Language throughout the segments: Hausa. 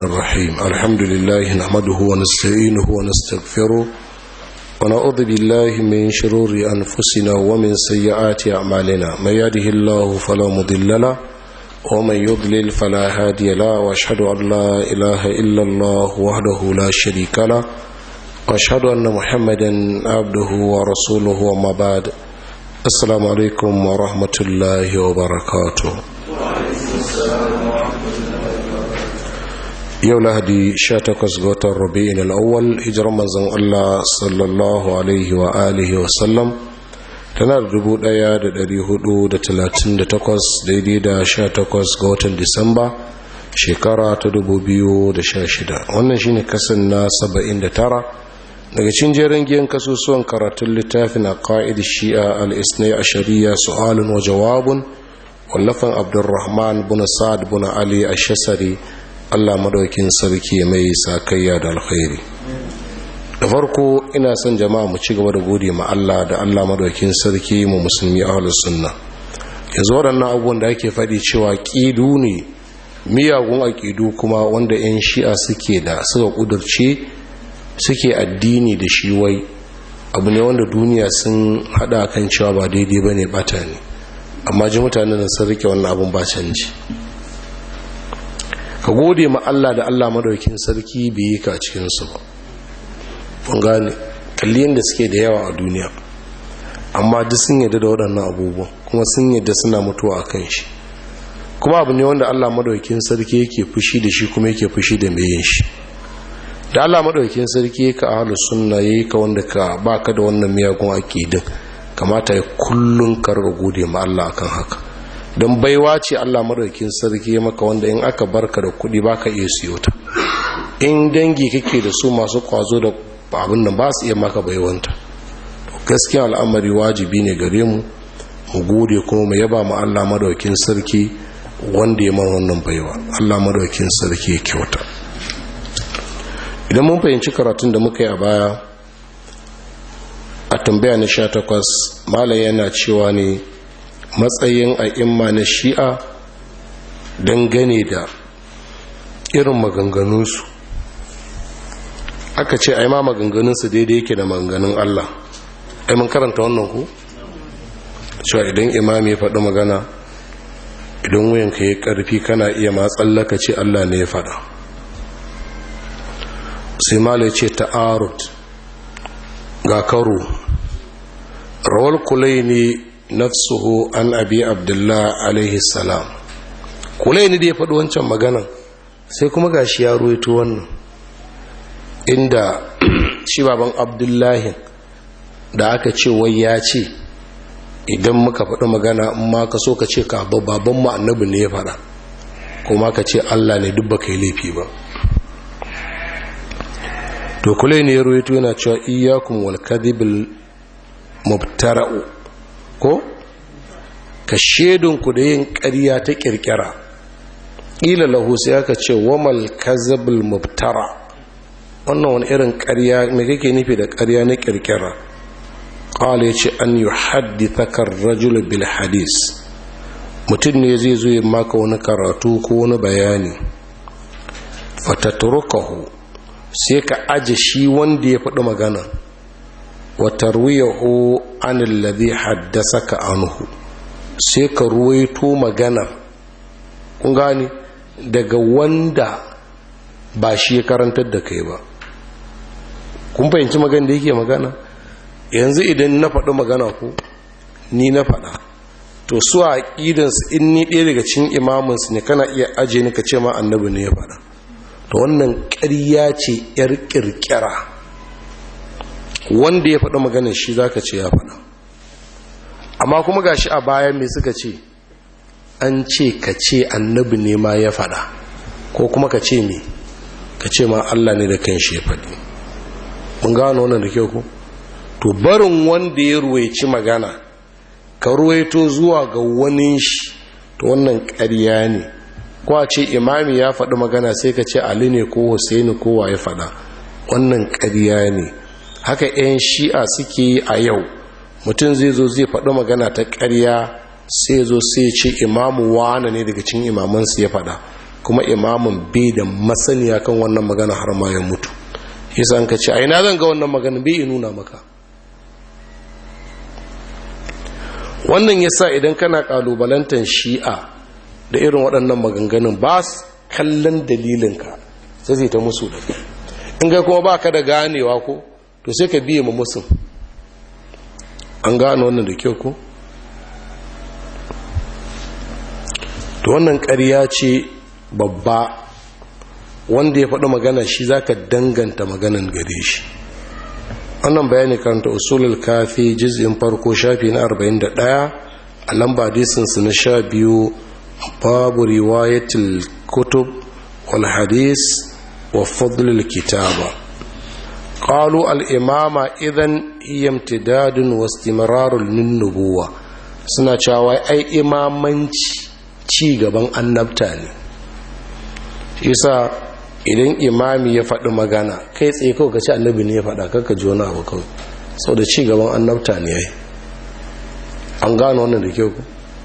الرحيم الحمد لله نحمده ونستعينه ونستغفره ونعوذ بالله من شرور أنفسنا ومن سيئات أعمالنا من يهده الله فلا مضل له ومن يضلل فلا هادي له واشهد أن لا إله إلا الله وحده لا شريك له واشهد أن محمدا عبده ورسوله وما بعد السلام عليكم ورحمة الله وبركاته yau lahadi 18 ga watan rabi'in al'awwal hijirar manzon Allah sallallahu alaihi wa alihi wa sallam tana da 1438 daidai da 18 ga watan disamba shekara ta 2016 wannan shine kasan na 79 daga cin jerin giyan kasusuwan karatun littafin a ƙa'id shi'a al-isnai a shari'a su'alun wa jawabun wallafan abdurrahman bin sa'ad bin ali a shasari Allah madaukin sarki mai sakayya da alkhairi da farko ina son jama'a mu ci gaba da gode ma Allah da Allah madaukin sarki mu musulmi ahlus sunna yanzu waɗannan abubuwan da ake faɗi cewa ƙidu ne miyagun aƙidu kuma wanda 'yan shi'a suke da suka ƙudurce suke addini da shi wai abu ne wanda duniya sun haɗa kan cewa ba daidai ba ne ɓata ne amma ji mutanen sun rike wannan abun ba canji ka gode ma Allah da Allah madaukin sarki bai yi ka a cikinsu ba kun gane kalli yadda suke da yawa a duniya amma duk sun yadda da waɗannan abubuwan kuma sun yadda suna mutuwa a kan shi kuma abu ne wanda Allah madaukin sarki yake fushi da shi kuma yake fushi da mai yin shi da Allah madaukin sarki ka ahlus sunna yayi ka wanda ka baka da wannan miyagun aqidin kamata ya kullun ka gode ma Allah akan haka don baiwa ce Allah madaukin sarki maka wanda in aka barka da kudi baka iya siyo ta in dangi kake da su masu kwazo da abin nan ba su iya maka baiwanta gaskiya al'amari wajibi ne gare mu mu gode kuma mu yaba mu Allah madaukin sarki wanda ya man wannan baiwa Allah madaukin sarki ya kyauta idan mun fahimci karatun da muka yi a baya a tambaya na 18 malam yana cewa ne matsayin a'imma na shi'a dangane da irin maganganunsu aka ce ai ma maganganunsu daidai yake da maganganun Allah ai mun karanta wannan ku cewa idan imami ya faɗi magana idan wuyanka ya ƙarfi kana iya matsallaka ce Allah ne ya faɗa sai mala ce ta'arud ga karo rawar kulai ne nafsuhu an abi abdullah alaihi salam kulai ne da ya faɗi wancan maganan sai kuma gashi ya ruwaito wannan inda shi baban abdullahi da aka ce wai ya ce idan muka faɗi magana in ma ka so ka ce ka baban mu annabi ne ya faɗa kuma ka ce allah ne duk baka yi laifi ba to kulai ne ya ruwaito yana cewa iyakun wal kadhibil mubtara'u ko ka shedinku da yin ƙarya ta ƙirƙira ƙila lahu sai aka ce wamal kazabul mubtara wannan wani irin ƙarya mai kake nufi da ƙarya na ƙirƙira ƙwale ce an yi haddithakar rajul bil hadis mutum ne zai zo maka wani karatu ko wani bayani fatatrukahu sai ka aje shi wanda ya faɗi magana watarwiyahu anil ladhi haddasaka anhu sai ka ruwaito magana kun gani daga wanda ba shi ya karantar da kai ba kun fahimci magana da yake magana yanzu idan na faɗi magana ku ni na faɗa to su a ƙidansu in ni ɗaya daga cikin imaminsu ne kana iya aje ni ka ce ma annabi ne ya faɗa to wannan ƙarya ce 'yar ƙirƙira wanda ya faɗi maganin shi za ka ce ya faɗa amma kuma ga shi a bayan mai suka ce an ce ka ce annabi ne ma ya faɗa ko kuma ka ce me ka ce ma Allah ne da kan shi ya faɗi mun gano wannan da kyau ku to barin wanda ya ruwaici magana ka ruwaito zuwa ga wani shi to wannan ƙarya ne ko a ce imami ya faɗi magana sai ka ce ali ne ko husaini ko wa ya faɗa wannan ƙarya ne haka 'yan shi'a suke yi a yau mutum zai zo zai faɗi magana ta ƙarya sai zo sai ce imamu wane ne daga cikin imamansu ya faɗa kuma imamin bai da masaniya kan wannan magana har ma ya mutu yasa an ka ce aina zan ga wannan magana bai nuna maka wannan yasa idan kana kalubalantar shi'a da irin waɗannan maganganun ba su kallon dalilinka sai zai ta musu da in kai kuma ba ka da ganewa ko to sai ka biye ma musun an gano wannan da kyau ko to wannan ƙarya ce babba wanda ya faɗi magana shi za ka danganta maganan gare shi wannan bayani karanta usulul kafi jiz'in farko shafi na 41 a lamba disinsu na sha biyu babu riwayatul kutub wal hadis wa fadlul kitaba qalu al imama idan hiya imtidadun wa istimrarun lin nubuwa suna cewa ai imamanci ci gaban annabta ne yasa idan imami ya faɗi magana kai tsaye kawai ka ci annabi ne ya faɗa kakka ji wani abu kawai sau da ci gaban annabta ne yayi an gano wannan da kyau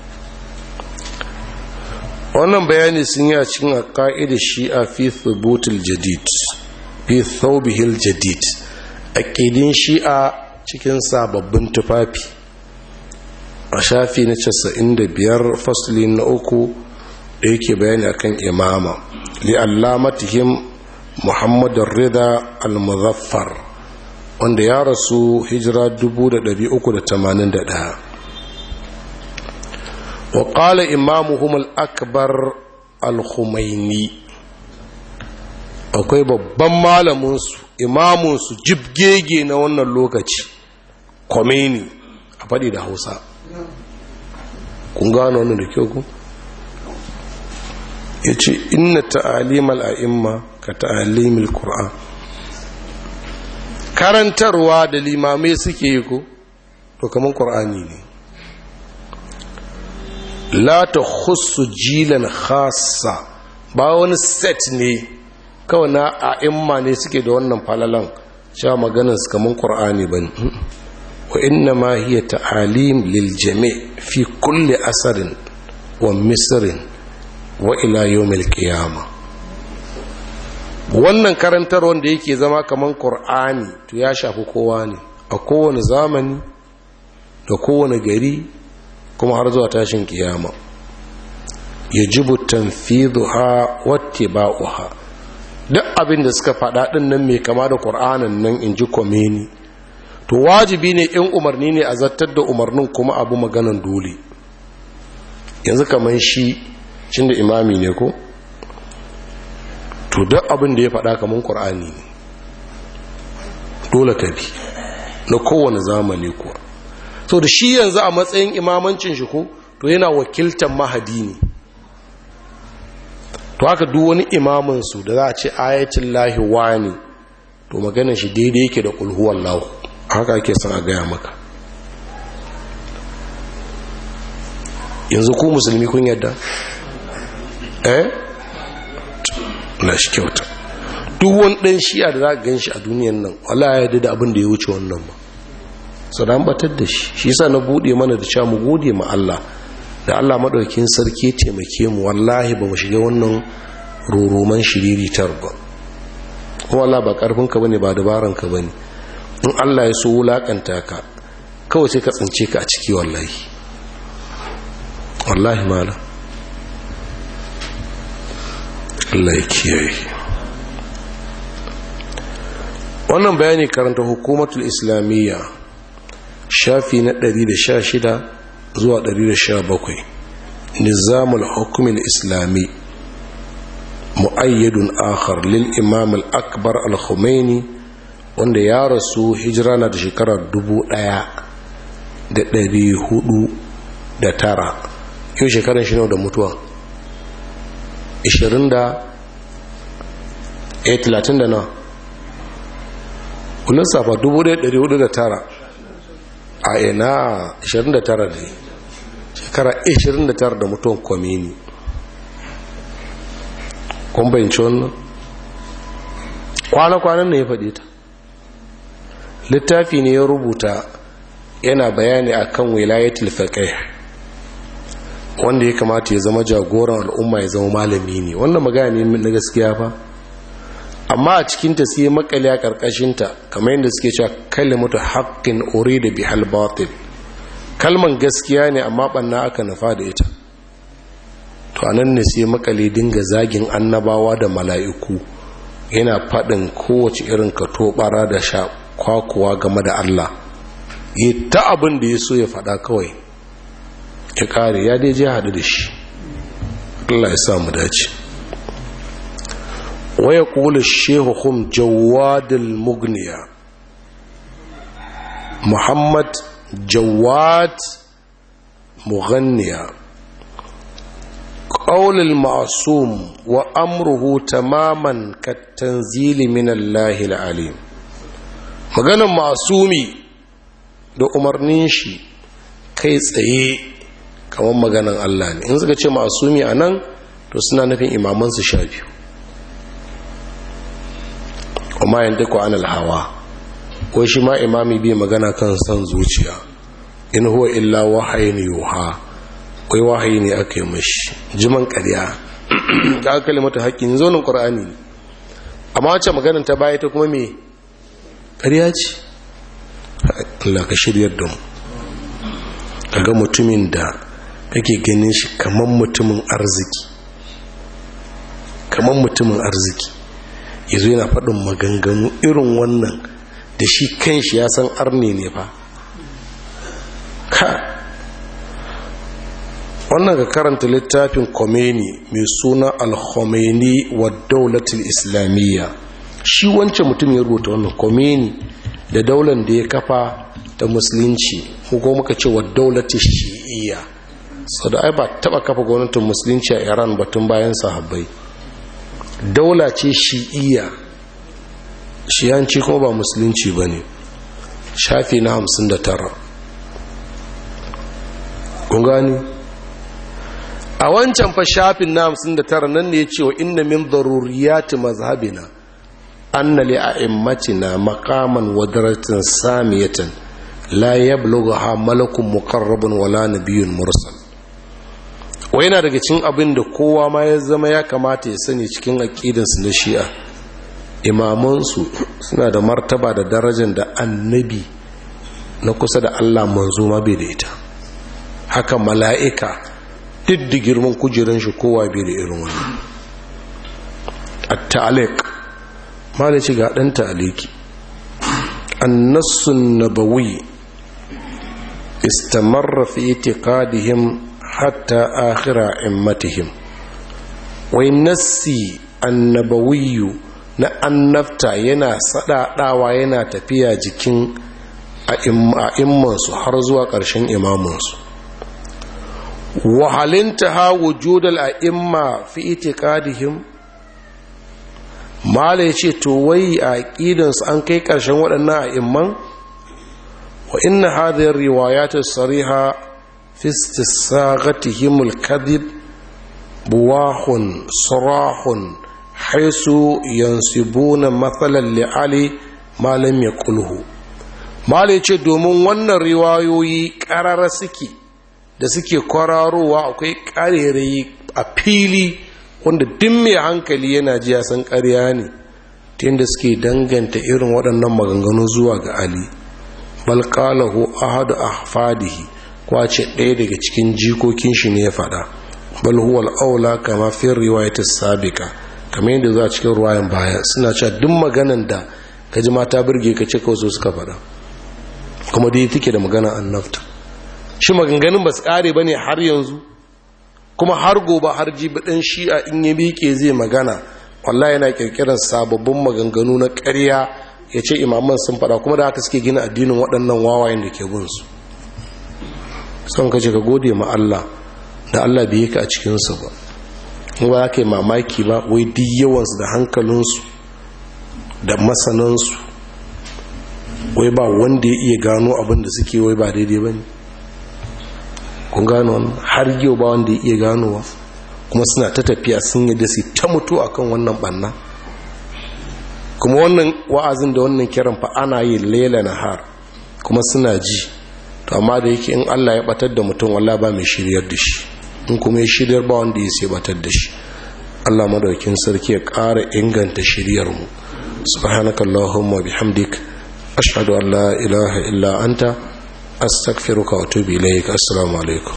wannan bayani sun yi a cikin a ƙa'ida shi'a fi thubutul jadid fi thawbihil jadid aqidin shi'a cikin sababbin tufafi a shafi na 95 fasli na uku da yake bayani akan imama li'allamatihim muhammadun rida al-muzaffar wanda ya rasu hijira 381 wa qala imamuhum al-akbar al-khumaini akwai babban malaminsu imamunsu jibgege na wannan lokaci khomeini a faɗi da hausa kun gano wannan da kyau ku ya ce inna ta'alimal a'imma ka ta'alimil qur'an karantarwa da limamai suke yi ko to kamar qur'ani ne la ta khussu jilan khassa ba wani set ne kawai na a'imma ne suke da wannan falalan cewa maganar su kamar qur'ani bane wa inna ma hiya ta'alim lil jami' fi kulli asarin wa misrin wa ila yawmil qiyama wannan karantar wanda yake zama kaman qur'ani to ya shafi kowa ne a kowane zamani da kowane gari kuma har zuwa tashin kiyama yajibu tanfidhuha wattiba'uha duk abin da suka faɗa ɗin nan mai kama da ƙur'anin nan in ji komeni to wajibi ne in umarni ne a zartar da umarnin kuma abu maganan dole yanzu kamar shi cin da imami ne ko to duk abin da ya faɗa kamar ƙur'ani ne dole ka bi na kowane zamani kuwa so da shi yanzu a matsayin imamancin shi ko to yana wakiltar mahadi ne to haka duk wani imaminsu da za a ce ayatul lahi wani to maganin shi daidai yake da kulhuwan lahu haka ake son a gaya maka yanzu ku musulmi kun yadda eh na shi kyauta duk wani ɗan shi'a da za ka gan shi a duniyan nan wala ya yadda da abin da ya wuce wannan ba sau da an batar da shi shi sa na buɗe mana da cewa mu gode ma Allah da Allah maɗaukin sarki taimake mu wallahi ba mu shiga wannan roroman shiriritar ba kuma Allah ba ƙarfinka ba ne ba dabaranka ba ne in Allah ya so wulaƙanta ka kawai sai ka tsince ka a ciki wallahi wallahi mala Allah ya kiyaye wannan bayani karanta hukumatul islamiyya shafi na 116 zuwa 117 nizamul hukumin islami mu'ayyadun akhar lil imam al-akbar al-khumaini wanda ya rasu hijira na da shekarar 1409 yau shekarar shi da mutuwa 20 da 30 da na kullum safa 1409 a ina 29 ne shekara 29 da mutuwan kwamini kun bayanci wannan kwana-kwanan ne ya faɗi ta littafi ne ya rubuta yana bayani akan wilayatul faqih wanda ya kamata ya zama jagoran al'umma ya zama malami ne wannan magana ne na gaskiya fa amma a cikinta sai makale a ƙarƙashinta kamar yadda suke cewa kalimatu haƙƙin ore da bihal batil kalman gaskiya ne amma ɓanna aka nufa da ita to anan ne sai makale dinga zagin annabawa da mala'iku yana faɗin kowace irin kato ɓara da sha kwakuwa game da Allah yi ta abin da ya so ya faɗa kawai ya ƙare ya dai je haɗu da shi Allah ya sa mu dace waya kula shehuhun jawadil mugniya muhammad jawad mughanniya قول المعصوم وأمره تماما كالتنزيل من الله العليم maganan masumi da umarnin shi kai tsaye kamar maganan Allah ne in suka ce masumi a nan to suna nufin imamansu sha biyu kuma yin duk an alhawa ko shi ma imami bi magana kan son zuciya in huwa illa wahayin yuha wai wahayi ne aka yi mashi jiman ƙarya da aka kalimata haƙƙin zonin ƙur'ani amma wacce maganin ta baya ta kuma me ƙarya ce Allah ka shiryar da mu ga mutumin da kake ganin shi kamar mutumin arziki kamar mutumin arziki yazo yana faɗin maganganu irin wannan da shi kanshi ya san arne ne fa ka wannan ga karanta littafin Khomeini mai suna al-Khomeini wa daulatul islamiyya shi wancan mutum ya rubuta wannan Khomeini da daular da ya kafa ta musulunci ko muka ce wa daulatul shi'iyya sau da ai ba taba kafa gwamnatin musulunci a Iran batun bayan sahabbai daula ce shi'iyya shiyanci kuma ba musulunci bane shafi na 59 kun gani a wancan fa shafin na hamsin da tara nan ne ya ce wa inna min daruriyati mazhabina anna li a'immatina maqaman wa darajatin samiyatan la yablugha malakun muqarrabun wala nabiyyun mursal wa yana daga cikin abin da kowa ma ya zama ya kamata ya sani cikin aqidansu na shi'a imamansu suna da martaba da darajar da annabi na kusa da Allah manzo ma bai da ita haka mala'ika duk da girman kujeran shi kowa bai da irin wani at-ta'liq malaci ga dan ta'liqi an-nassun nabawi istamarra fi itiqadihim hatta akhira immatihim wai nassi annabawiyyu na annabta yana sadadawa yana tafiya jikin a'immansu har zuwa ƙarshen imamansu wahalinta ha wujudal a'imma fi itiqadihim mala yace to wai a aqidansu an kai ƙarshen waɗannan a'imman wa inna hadhihi riwayat as-sariha fi istisaghatihim al-kadhib buwahun sarahun haisu yansibuna matsalan li'ali malam ya kulhu mala ce domin wannan riwayoyi ƙarara suke da suke kwararowa akwai ƙarerayi a fili wanda duk mai hankali yana ji ya san ƙarya ne ta yadda suke danganta irin waɗannan maganganu zuwa ga ali balƙalahu ahadu ahfadihi kwace ɗaya daga cikin jikokin shi ne ya faɗa bal huwa al-aula kama fi riwayat as-sabiqa kamar yadda za a cikin ruwayan baya suna cewa duk maganan da ka ji mata birge ka ce kawai suka faɗa kuma dai take da magana annabta shi maganganun ba su ƙare ba ne har yanzu kuma har gobe har jibi ɗan shi'a in ya miƙe zai magana wallahi yana ƙirƙirar sababbin maganganu na ƙarya ya ce imaman sun faɗa kuma da haka suke gina addinin waɗannan wawayen da ke bin su son ka ce ka gode ma Allah da Allah bai yi ka a cikinsu ba ba za ka yi mamaki ba wai duk yawansu da hankalinsu da masanansu wai ba wanda ya iya gano abin da suke wai ba daidai ba ne kun gano wani har yau ba wanda ya iya ganowa kuma suna ta tafiya sun yi da su ta mutu akan wannan banna kuma wannan wa'azin da wannan kiran fa ana yi lela na har kuma suna ji to amma da yake in allah ya batar da mutum wallah ba mai shiryar da shi in kuma ya shiryar ba wanda ya sai batar da shi Allah madaukin sarki ya ƙara inganta shiryarmu subhanaka allahumma bihamdik ashhadu an la ilaha illa anta astaghfiruka wa atubu ilaik assalamu alaikum